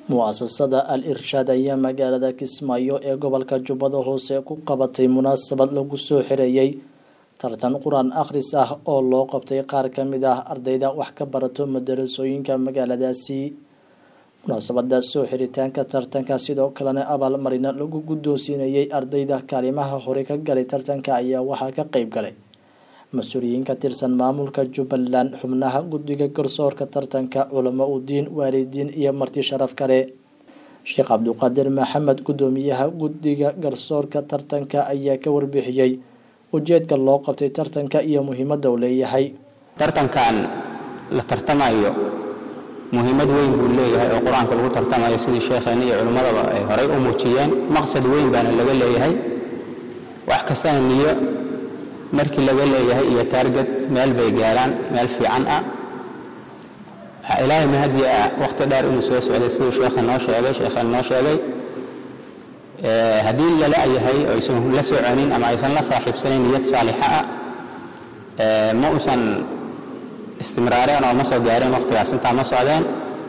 mu'asasada al irshaad ayaa magaalada kismaayo ee gobolka jubbada hoose ku qabatay munaasabad lagu soo xireeyey tartan qur-aan akhris ah oo loo qabtay qaar ka mid ah ardayda wax ka barato madarasooyinka magaaladaasi munaasabada soo xiritaanka tartanka sidoo kalena abaalmarina lagu guddoonsiinayey ardayda kaalimaha hore ka galay tartanka ayaa waxaa ka qeyb galay mas-uuliyiin ka tirsan maamulka jubbaland xubnaha guddiga garsoorka tartanka culamo udiin waalidiin iyo marti sharaf kale sheekh cabduqaadir maxamed guddoomiyaha guddiga garsoorka tartanka ayaa ka warbixiyey ujeedka loo qabtay tartanka iyo muhiimadda uu leeyahay tartankan la tartamayo muhiimad weyn buu leeyahay oo qur-aanka lagu tartamayo sidii sheekheena iyo culimmadaba ay horay u muujiyeen maqsad weyn baana laga leeyahay wax kastana niyo markii laga leeyahay iyo taarged meel bay gaaraan meel fiican ah waxaa ilaahay mahadiya ah wakhti dheer inuu soo socday siduu sheekha noo sheegay sheekheen noo sheegay haddii lala yahay oo aysan la soconin ama aysan la saaxiibsanayn niyad saalixa ah ma uusan istimraareen oo ma soo gaareen wakhtigaas intaa ma socdeen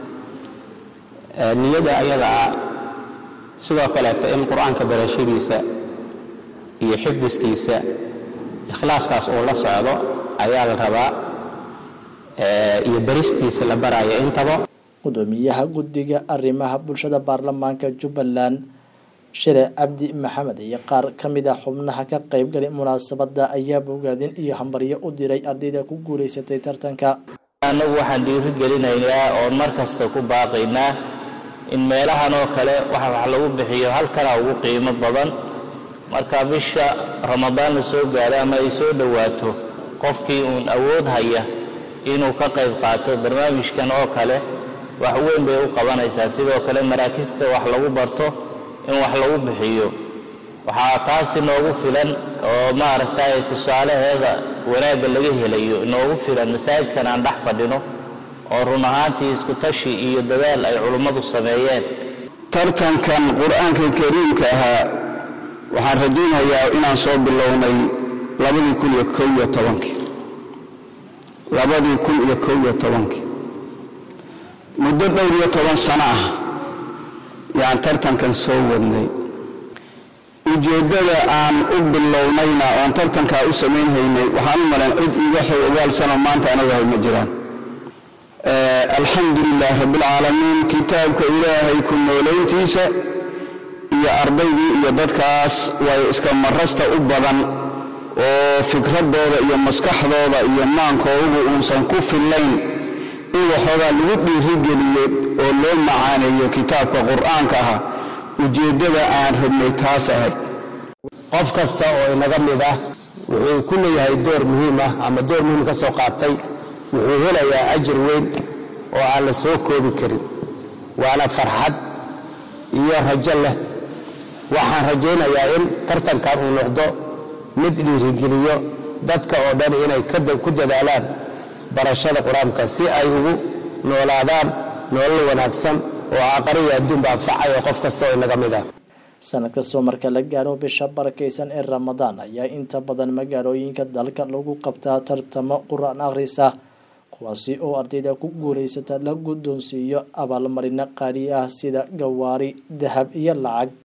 niyada ayada ah sidoo kaleeto in qur-aanka barashadiisa iyo xifdiskiisa ikhlaaskaas uu la socdo ayaa la rabaa iyo beristiisa la baraayo intaba gudoomiyaha guddiga arrimaha bulshada baarlamaanka jubbaland shire cabdi maxamed iyo qaar ka mid ah xubnaha ka qeybgalay munaasabada ayaa bogaadin iyo hambaryo u diray ardayda ku guulaysatay tartanka annagu waxaan dhiiri gelinaynaa oon mar kasta ku baaqaynaa in meelahan oo kale waxa wax lagu bixiyo halkana ugu qiimo badan marka bisha ramadaan la soo gaaro ama ay soo dhowaato qofkii uun awood haya inuu ka qayb qaato barnaamijkan oo kale wax weyn bay u qabanaysaa sidoo kale maraakista wax lagu barto in wax lagu bixiyo waxaa taasi noogu filan oo maaragtay tusaalaheeda wanaagga laga helayo noogu filan masaajidkan aan dhex fadhino oo run ahaantii isku tashi iyo dadaal ay culummadu sameeyeen tartankan qur-aanka kariimka ahaa waxaan rajaynayaa inaan soo bilownay labadii kun iyo kow iyo tobankii labadii kun iyo kow iyo tobankii muddo dhowr iyo toban sano ah yaan tartankan soo wadnay ujeeddada aan u bilownayna oon tartankaa u samaynhaynay waxaan u malayn cid iga xew ogaalsanoo maanta anagahay ma jiraan alxamdu lilaah rabbialcaalamiin kitaabka ilaahay ku noolayntiisa iyo ardaydii iyo dadkaas way iska marasta u badan oo fikraddooda iyo maskaxdooda iyo maankoogu uusan ku fillayn in waxoogaa lagu dhiirigeliyo oo loo macaaneeyo kitaabka qur'aanka ah ujeeddada aan rabnay taas ahayd qof kasta oo inaga mid ah wuxuu ku leeyahay door muhiim ah ama door muhiim ka soo qaatay wuxuu helayaa ajir weyn oo aan la soo koobi karin waana farxad iyo rajo leh waxaan rajaynayaa in tartankan uu noqdo mid dhiirigeliyo dadka oo dhan inay ku dadaalaan barashada qur-aanka si ay ugu noolaadaan nolol wanaagsan oo aaqariya adduunba anfacayo qof kasta oo inaga mid ah sanad kastoo marka la gaaro bisha barakaysan ee ramadaan ayaa inta badan magaalooyinka dalka lagu qabtaa tartamo qur-aan akhris ah kuwaasi oo ardayda ku guulaysata la guddoonsiiyo abaalmarino qaali ah sida gawaari dahab iyo lacag